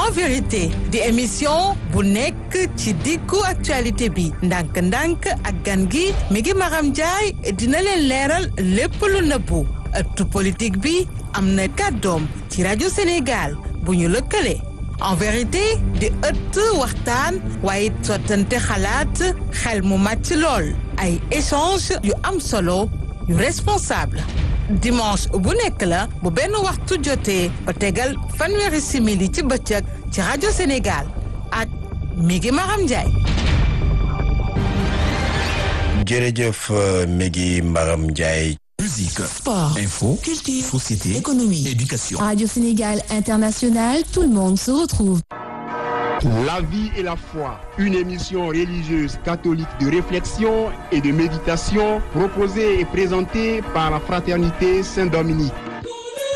en vérité di émission bu nekk ci diggu actualité bi ndànk-ndànk ak gan gi mi ngi Maram Ndiaye dina leen leeral lépp lu nëbbu ëttu politique bi am na kàddoom ci rajo Sénégal bu ñu lëkkale en vérité di ëtt waxtaan waaye sottante xalaat xel mu màcc lool ay échange yu am solo yu responsable dimanche bu nekk la bu benn waxtu jotee ba tegal fanweeri simili ci bëccëg ci rajo Sénégal ak Migi Maram Ndiaye. jërëjëf Migi Maram Ndiaye. Musique, Sport, info, culture, société, économie, éducation. Radio Sénégal International, tout le monde se retrouve. La vie et la foi, une émission religieuse catholique de réflexion et de méditation proposée et présentée par la Fraternité Saint-Dominique.